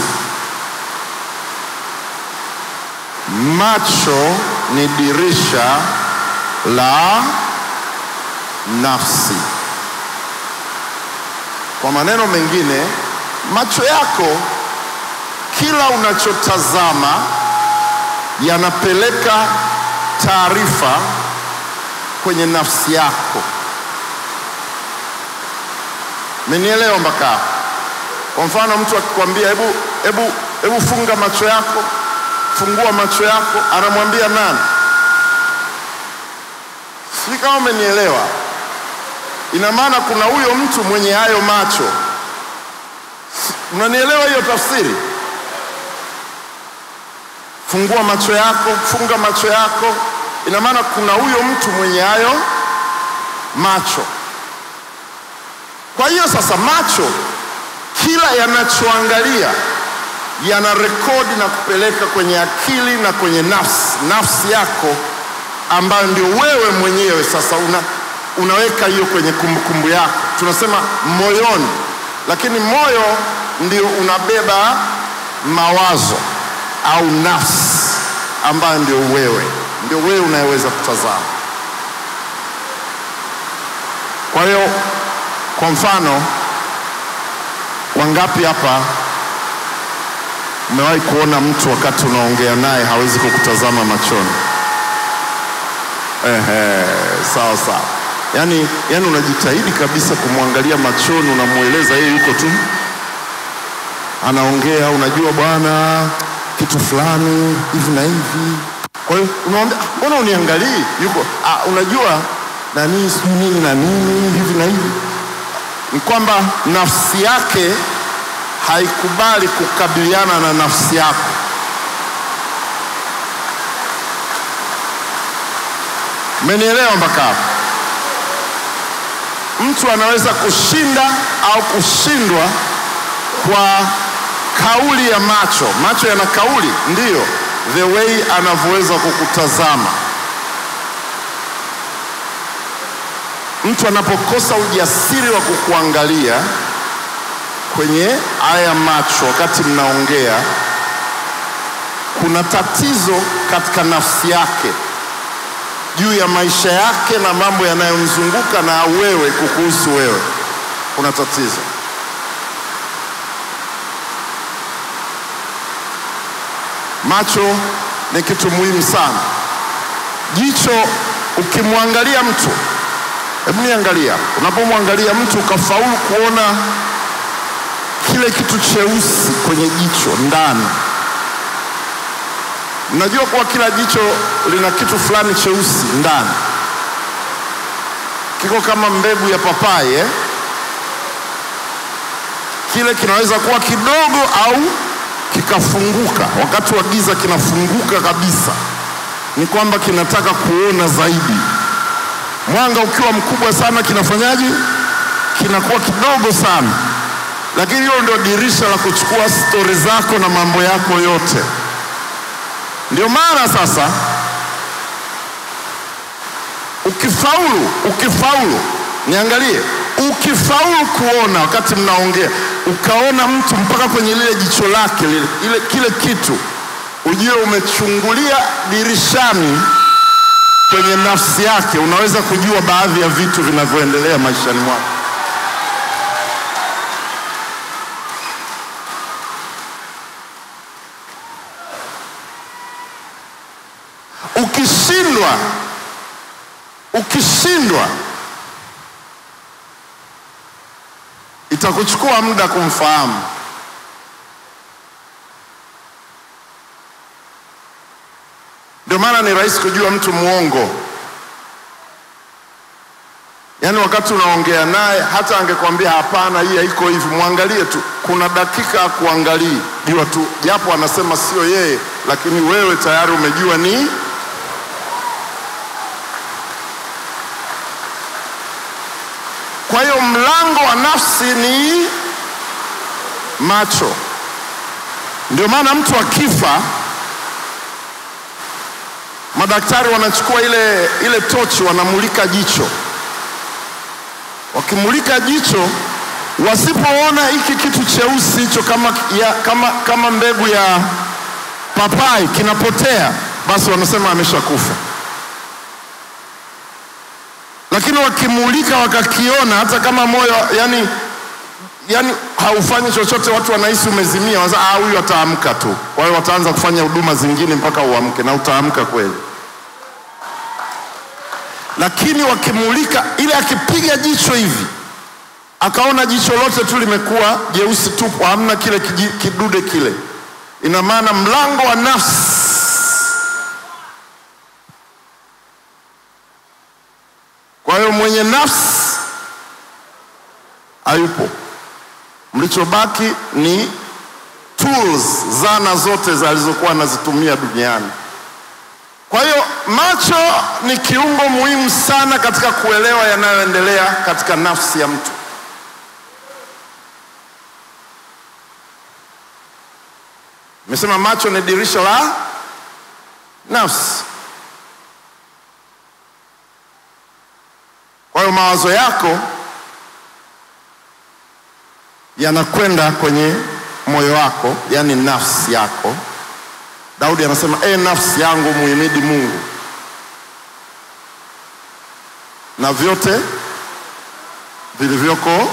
Macho ni dirisha la nafsi. Kwa maneno mengine, macho yako kila unachotazama yanapeleka taarifa kwenye nafsi yako. Menielewa mpaka hapo? Kwa mfano mtu akikwambia hebu hebu hebu funga macho yako, fungua macho yako, anamwambia nani? Sijui kama umenielewa. Ina maana kuna huyo mtu mwenye hayo macho. Unanielewa hiyo tafsiri? Fungua macho yako, funga macho yako, ina maana kuna huyo mtu mwenye hayo macho. Kwa hiyo sasa, macho kila yanachoangalia yana rekodi na kupeleka kwenye akili na kwenye nafsi, nafsi yako ambayo ndio wewe mwenyewe sasa una, unaweka hiyo kwenye kumbukumbu yako, tunasema moyoni, lakini moyo ndio unabeba mawazo au nafsi ambayo ndio wewe, ndio wewe unayeweza kutazama. Kwa hiyo, kwa mfano, wangapi hapa umewahi kuona mtu wakati unaongea naye hawezi kukutazama machoni? Ehe, sawa sawa. Yaani, yaani unajitahidi kabisa kumwangalia machoni, unamweleza yeye yuko tu anaongea, unajua bwana kitu fulani hivi na hivi. Kwa hiyo unamwambia "Ah, mbona uniangalii? Yuko ah, unajua nani sijui nini na nini hivi na hivi. Ni kwamba nafsi yake haikubali kukabiliana na nafsi yako. Mmenielewa mpaka hapo? mtu anaweza kushinda au kushindwa kwa kauli ya macho. Macho yana kauli, ndiyo, the way anavyoweza kukutazama. Mtu anapokosa ujasiri wa kukuangalia kwenye haya macho wakati mnaongea, kuna tatizo katika nafsi yake juu ya maisha yake na mambo yanayomzunguka na wewe kukuhusu wewe, kuna tatizo. Macho ni kitu muhimu sana. Jicho, ukimwangalia mtu, hebu niangalia, unapomwangalia mtu ukafaulu kuona kile kitu cheusi kwenye jicho ndani Mnajua kuwa kila jicho lina kitu fulani cheusi ndani, kiko kama mbegu ya papai eh? Kile kinaweza kuwa kidogo au kikafunguka. Wakati wa giza kinafunguka kabisa, ni kwamba kinataka kuona zaidi. Mwanga ukiwa mkubwa sana, kinafanyaje? Kinakuwa kidogo sana, lakini hilo ndio dirisha la kuchukua stori zako na mambo yako yote. Ndio maana sasa ukifaulu, ukifaulu, niangalie, ukifaulu kuona wakati mnaongea, ukaona mtu mpaka kwenye lile jicho lake lile, ile, kile kitu, ujue umechungulia dirishani kwenye nafsi yake, unaweza kujua baadhi ya vitu vinavyoendelea maishani mwako. Ukishindwa, ukishindwa itakuchukua muda kumfahamu. Ndio maana ni rahisi kujua mtu mwongo. Yaani wakati unaongea naye, hata angekwambia hapana, hii haiko hivi, mwangalie tu, kuna dakika ya kuangalia, jua tu, japo anasema sio yeye, lakini wewe tayari umejua ni Kwa hiyo mlango wa nafsi ni macho. Ndio maana mtu akifa, madaktari wanachukua ile, ile tochi wanamulika jicho. Wakimulika jicho, wasipoona hiki kitu cheusi hicho kama, ya, kama, kama mbegu ya papai kinapotea, basi wanasema ameshakufa lakini wakimulika wakakiona, hata kama moyo yani, yani haufanyi chochote, watu wanahisi umezimia, wanasema ah, huyu ataamka tu. Kwa hiyo wataanza kufanya huduma zingine mpaka uamke, na utaamka kweli. Lakini wakimulika, ile akipiga jicho hivi akaona jicho lote tu limekuwa jeusi tupu, hamna kile kiji- kidude kile, ina maana mlango wa nafsi Kwa hiyo mwenye nafsi hayupo, mlichobaki ni tools, zana zote zalizokuwa anazitumia duniani. Kwa hiyo macho ni kiungo muhimu sana katika kuelewa yanayoendelea katika nafsi ya mtu. Nimesema macho ni dirisha la nafsi. Kwa hiyo mawazo yako yanakwenda kwenye moyo wako, yaani nafsi yako. Daudi anasema e, nafsi yangu muhimidi Mungu na vyote vilivyoko.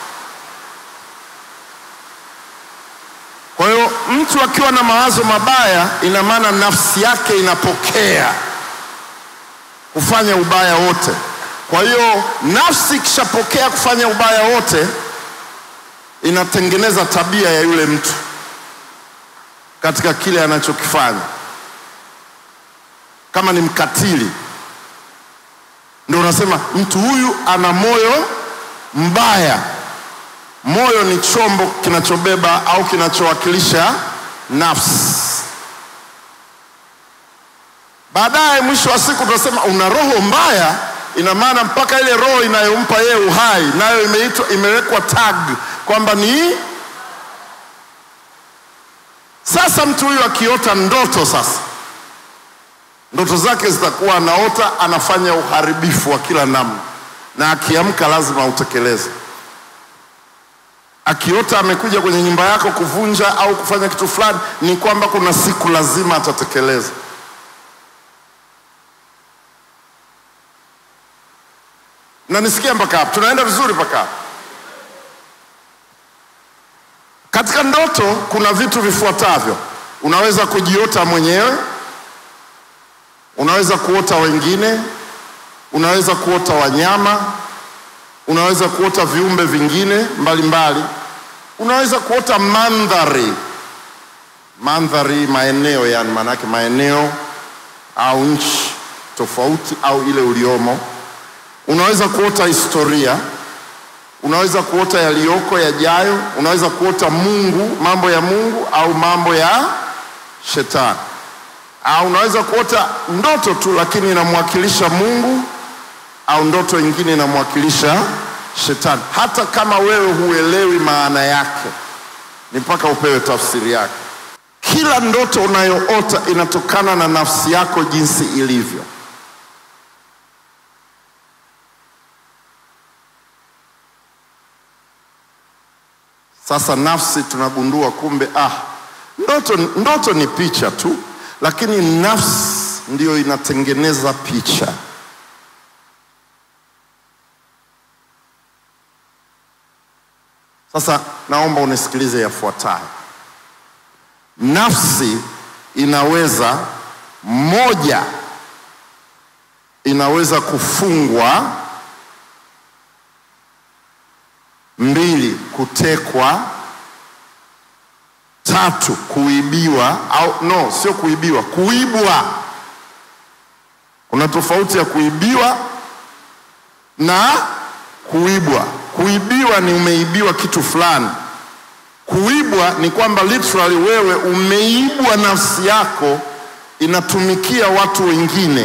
Kwa hiyo mtu akiwa na mawazo mabaya, ina maana nafsi yake inapokea kufanya ubaya wote. Kwa hiyo nafsi ikishapokea kufanya ubaya wote, inatengeneza tabia ya yule mtu katika kile anachokifanya. Kama ni mkatili, ndio unasema mtu huyu ana moyo mbaya. Moyo ni chombo kinachobeba au kinachowakilisha nafsi. Baadaye mwisho wa siku tunasema una roho mbaya, ina maana mpaka ile roho inayompa yeye uhai nayo imeitwa imewekwa tag kwamba ni sasa. Mtu huyu akiota ndoto sasa, ndoto zake zitakuwa anaota anafanya uharibifu wa kila namna, na akiamka lazima utekeleze. Akiota amekuja kwenye nyumba yako kuvunja au kufanya kitu fulani, ni kwamba kuna siku lazima atatekeleza. na nisikia mpaka hapo, tunaenda vizuri mpaka hapo. Katika ndoto kuna vitu vifuatavyo: unaweza kujiota mwenyewe, unaweza kuota wengine, unaweza kuota wanyama, unaweza kuota viumbe vingine mbalimbali mbali. Unaweza kuota mandhari, mandhari, maeneo, yani maanake maeneo au nchi tofauti au ile uliomo unaweza kuota historia, unaweza kuota yaliyoko yajayo, unaweza kuota Mungu, mambo ya Mungu au mambo ya shetani, au unaweza kuota ndoto tu, lakini inamwakilisha Mungu au ndoto ingine inamwakilisha shetani. Hata kama wewe huelewi maana yake, ni mpaka upewe tafsiri yake. Kila ndoto unayoota inatokana na nafsi yako jinsi ilivyo. Sasa nafsi tunagundua kumbe, ah, ndoto, ndoto ni picha tu, lakini nafsi ndiyo inatengeneza picha. Sasa naomba unisikilize yafuatayo. Nafsi inaweza moja, inaweza kufungwa mbili, kutekwa; tatu, kuibiwa au no, sio kuibiwa, kuibwa. Kuna tofauti ya kuibiwa na kuibwa. Kuibiwa ni umeibiwa kitu fulani. Kuibwa ni kwamba literally wewe umeibwa, nafsi yako inatumikia watu wengine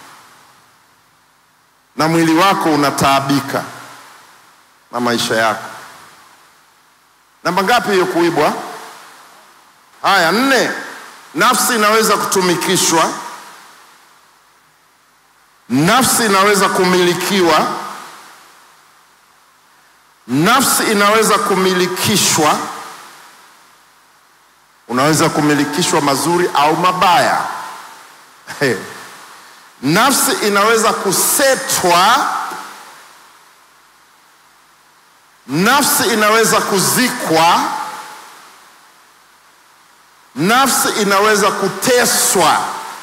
na mwili wako unataabika na maisha yako. Namba ngapi hiyo kuibwa? Haya, nne. Nafsi inaweza kutumikishwa, nafsi inaweza kumilikiwa, nafsi inaweza kumilikishwa. Unaweza kumilikishwa mazuri au mabaya. Hey. Nafsi inaweza kusetwa Nafsi inaweza kuzikwa, nafsi inaweza kuteswa,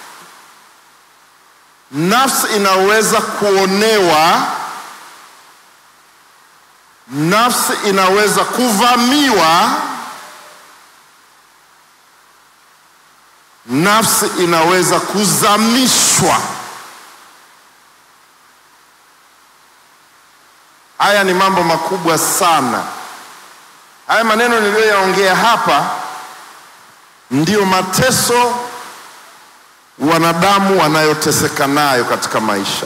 nafsi inaweza kuonewa, nafsi inaweza kuvamiwa, nafsi inaweza kuzamishwa. Haya ni mambo makubwa sana. Haya maneno niliyoyaongea hapa ndiyo mateso wanadamu wanayoteseka nayo katika maisha.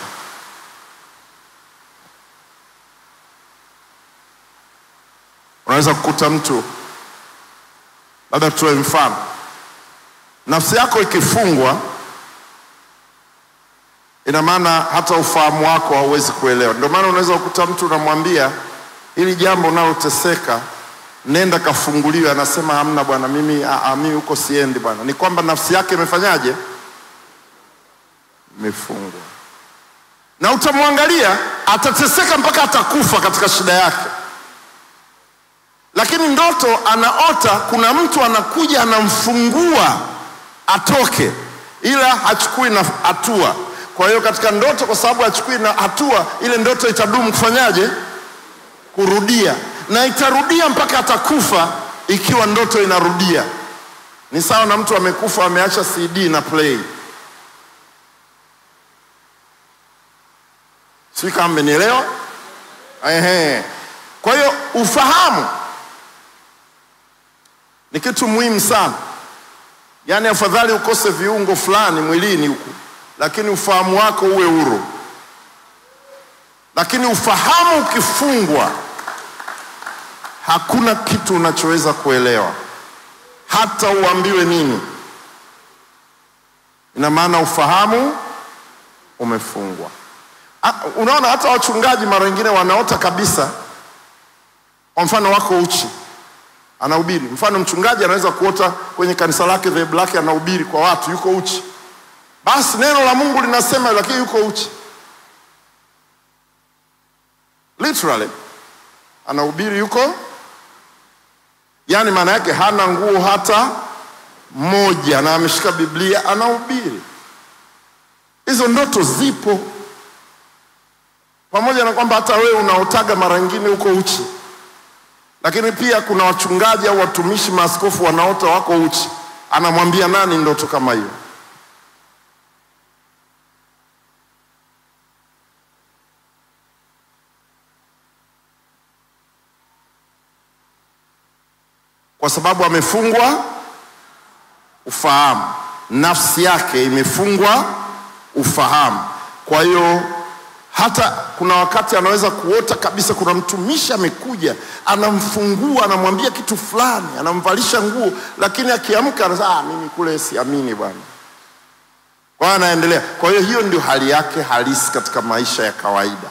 Unaweza kukuta mtu, labda tutoe mfano, nafsi yako ikifungwa ina maana hata ufahamu wako hauwezi kuelewa. Ndio maana unaweza kukuta mtu unamwambia hili jambo unaloteseka, nenda kafunguliwe, anasema hamna bwana, mimi mimi huko siendi bwana. Ni kwamba nafsi yake imefanyaje? Imefungwa. Na utamwangalia atateseka mpaka atakufa katika shida yake, lakini ndoto anaota, kuna mtu anakuja anamfungua atoke, ila hachukui na hatua kwa hiyo katika ndoto, kwa sababu hachukui na hatua, ile ndoto itadumu kufanyaje? Kurudia, na itarudia mpaka atakufa, ikiwa ndoto inarudia. Ni sawa na mtu amekufa, ameacha CD na play. Sijui kama mmenielewa. Ehe, kwa hiyo ufahamu ni kitu muhimu sana, yaani afadhali ukose viungo fulani mwilini huku lakini ufahamu wako uwe huru. lakini ufahamu ukifungwa, hakuna kitu unachoweza kuelewa, hata uambiwe nini. Ina maana ufahamu umefungwa. Ah, Unaona, hata wachungaji mara nyingine wanaota kabisa. Kwa mfano, wako uchi, anahubiri. Mfano, mchungaji anaweza kuota kwenye kanisa lake, dhehebu lake, anahubiri kwa watu, yuko uchi. Basi neno la Mungu linasema, lakini yuko uchi, literally anahubiri yuko, yaani maana yake hana nguo hata moja, na ameshika Biblia anahubiri. Hizo ndoto zipo, pamoja na kwamba hata wewe unaotaga mara nyingine uko uchi, lakini pia kuna wachungaji au watumishi, maaskofu wanaota wako uchi. Anamwambia nani ndoto kama hiyo? Kwa sababu amefungwa ufahamu, nafsi yake imefungwa ufahamu. Kwa hiyo hata kuna wakati anaweza kuota kabisa, kuna mtumishi amekuja, anamfungua, anamwambia kitu fulani, anamvalisha nguo, lakini akiamka anasema ah, mimi kule siamini bwana. Kwa hiyo anaendelea. Kwa hiyo hiyo ndio hali yake halisi katika maisha ya kawaida.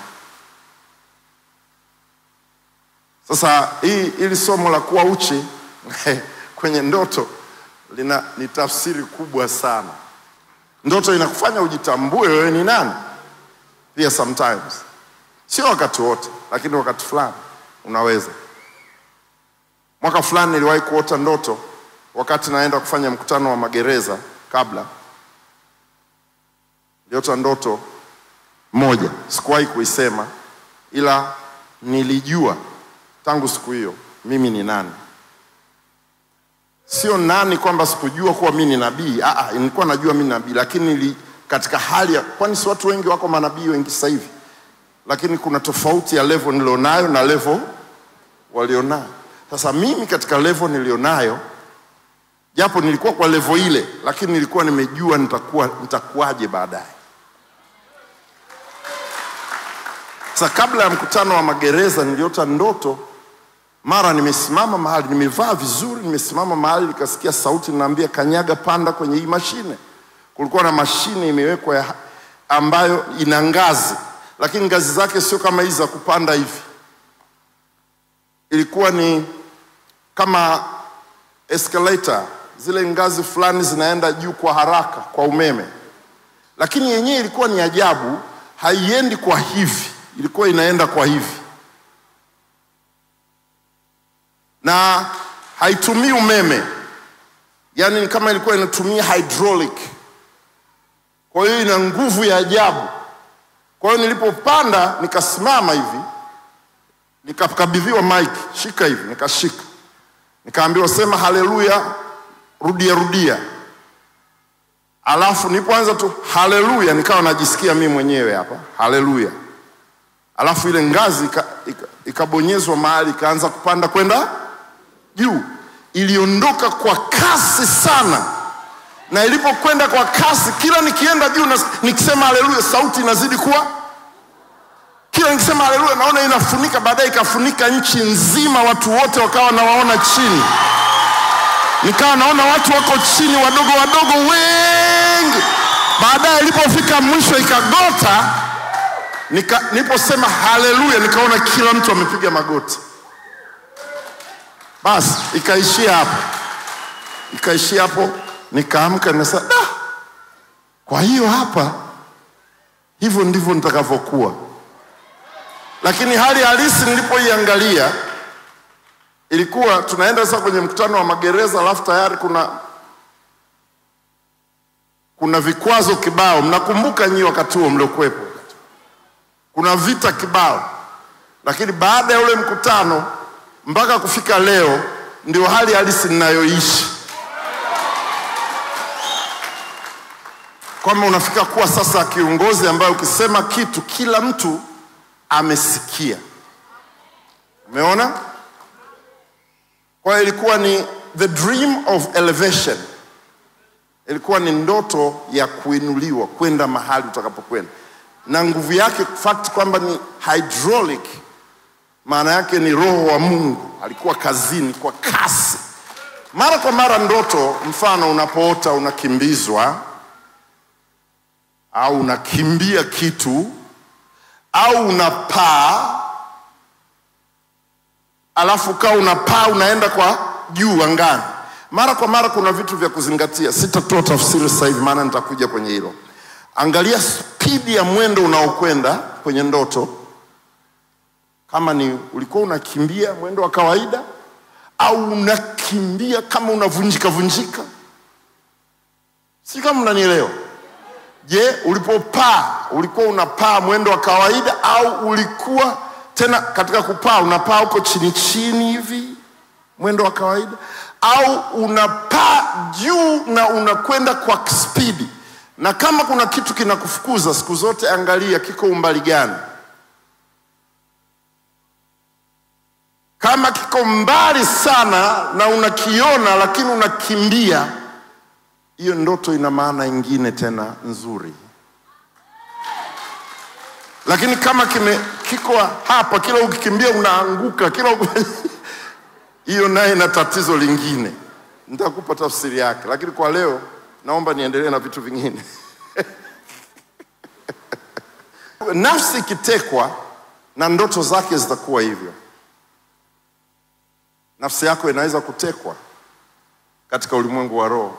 Sasa hii ili somo la kuwa uchi kwenye ndoto lina ni tafsiri kubwa sana. Ndoto inakufanya ujitambue wewe ni nani, pia sometimes, sio wakati wote, lakini wakati fulani unaweza. Mwaka fulani niliwahi kuota ndoto wakati naenda kufanya mkutano wa magereza. Kabla niliota ndoto moja, sikuwahi kuisema, ila nilijua tangu siku hiyo mimi ni nani sio nani kwamba sikujua kuwa mimi ni nabii. Ah, ah, nilikuwa najua mimi ni nabii, lakini nili katika hali ya kwani si watu wengi wako manabii wengi sasa hivi, lakini kuna tofauti ya level nilionayo na level walionayo. Sasa mimi katika level nilionayo, japo nilikuwa kwa level ile, lakini nilikuwa nimejua nitakuwa nitakuwaje baadaye. Sasa kabla ya mkutano wa magereza niliota ndoto mara nimesimama mahali, nimevaa vizuri, nimesimama mahali, nikasikia sauti naambia, kanyaga, panda kwenye hii mashine. Kulikuwa na mashine imewekwa ya, ambayo ina ngazi, lakini ngazi zake sio kama hizi za kupanda hivi, ilikuwa ni kama escalator, zile ngazi fulani zinaenda juu kwa haraka kwa umeme, lakini yenyewe ilikuwa ni ajabu, haiendi kwa hivi, ilikuwa inaenda kwa hivi na haitumii umeme, yaani ni kama ilikuwa inatumia hydraulic. Kwa hiyo ina nguvu ya ajabu. Kwa hiyo nilipopanda, nikasimama hivi, nikakabidhiwa mic, shika hivi, nikashika, nikaambiwa sema haleluya, rudia rudia. Alafu nilipoanza tu haleluya, nikawa najisikia mimi mwenyewe hapa haleluya. Alafu ile ngazi ikabonyezwa ika, ika mahali ikaanza kupanda kwenda juu, iliondoka kwa kasi sana, na ilipokwenda kwa kasi, kila nikienda juu na nikisema haleluya, sauti inazidi kuwa, kila nikisema haleluya, naona inafunika, baadaye ikafunika nchi nzima, watu wote wakawa nawaona chini, nikawa naona watu wako chini, wadogo wadogo wengi. Baadaye ilipofika mwisho ikagota, nika, niliposema haleluya, nikaona kila mtu amepiga magoti. Basi ikaishia hapo, ikaishia hapo. Nikaamka nikasema, da, kwa hiyo hapa hivyo ndivyo nitakavyokuwa. Lakini hali halisi nilipoiangalia ilikuwa tunaenda sasa kwenye mkutano wa magereza, alafu tayari kuna kuna vikwazo kibao. Mnakumbuka nyinyi wakati huo mliokuwepo, kuna vita kibao, lakini baada ya ule mkutano mpaka kufika leo ndio hali halisi ninayoishi, kwamba unafika kuwa sasa kiongozi ambaye ukisema kitu kila mtu amesikia. Umeona? Kwa hiyo ilikuwa ni the dream of elevation, ilikuwa ni ndoto ya kuinuliwa kwenda mahali utakapokwenda. na nguvu yake fact kwamba ni hydraulic, maana yake ni roho wa Mungu alikuwa kazini kwa kasi. Mara kwa mara ndoto, mfano unapoota unakimbizwa au unakimbia kitu au unapaa, alafu kaa unapaa unaenda kwa juu angani. Mara kwa mara kuna vitu vya kuzingatia. Sitatoa tafsiri sasa hivi, maana nitakuja kwenye hilo. Angalia spidi ya mwendo unaokwenda kwenye ndoto, kama ni ulikuwa unakimbia mwendo wa kawaida au unakimbia kama unavunjika vunjika. Si kama mnanielewa? Je, ulipopaa ulikuwa unapaa mwendo wa kawaida au ulikuwa tena katika kupaa unapaa uko chini chini hivi mwendo wa kawaida au unapaa juu na unakwenda kwa spidi? Na kama kuna kitu kinakufukuza siku zote, angalia kiko umbali gani. Kama kiko mbali sana na unakiona lakini unakimbia, hiyo ndoto ina maana ingine tena nzuri. Lakini kama kime kiko hapa, kila ukikimbia unaanguka, kila uki- hiyo naye ina tatizo lingine. Nitakupa tafsiri yake, lakini kwa leo naomba niendelee na vitu vingine. Nafsi ikitekwa na ndoto zake zitakuwa hivyo. Nafsi yako inaweza kutekwa katika ulimwengu wa roho.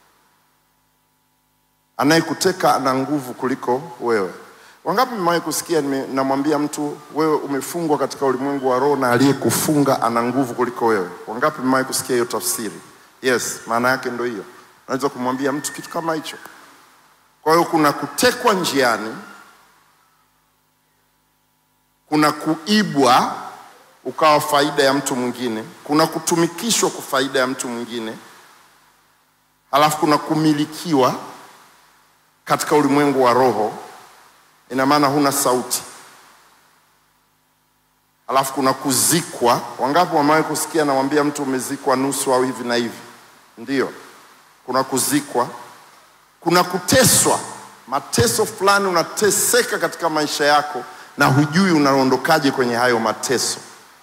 Anayekuteka ana nguvu kuliko wewe. Wangapi mmewahi kusikia nime- namwambia mtu wewe umefungwa katika ulimwengu wa roho na aliyekufunga ana nguvu kuliko wewe? Wangapi mmewahi kusikia hiyo tafsiri? Yes, maana yake ndio hiyo. Unaweza kumwambia mtu kitu kama hicho. Kwa hiyo kuna kutekwa njiani, kuna kuibwa ukawa faida ya mtu mwingine, kuna kutumikishwa kwa faida ya mtu mwingine, halafu kuna kumilikiwa katika ulimwengu wa roho. Ina maana huna sauti. Halafu kuna kuzikwa. Wangapi wamewahi kusikia namwambia mtu umezikwa nusu au hivi na hivi? Ndiyo, kuna kuzikwa, kuna kuteswa, mateso fulani, unateseka katika maisha yako na hujui unaondokaje kwenye hayo mateso.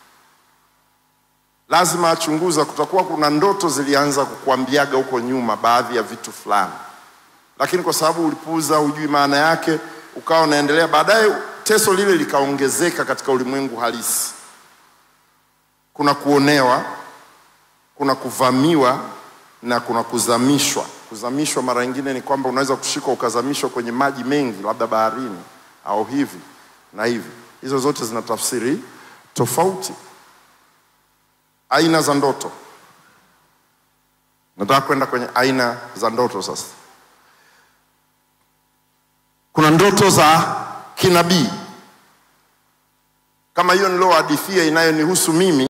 Lazima achunguza, kutakuwa kuna ndoto zilianza kukuambiaga huko nyuma baadhi ya vitu fulani, lakini kwa sababu ulipuuza, hujui maana yake, ukawa unaendelea, baadaye teso lile likaongezeka katika ulimwengu halisi. Kuna kuonewa, kuna kuvamiwa na kuna kuzamishwa. Kuzamishwa mara nyingine ni kwamba unaweza kushikwa ukazamishwa kwenye maji mengi, labda baharini au hivi na hivi. Hizo zote zina tafsiri tofauti. Aina za ndoto. Nataka kwenda kwenye aina za ndoto sasa. Kuna ndoto za kinabii kama hiyo niliohadithia inayonihusu mimi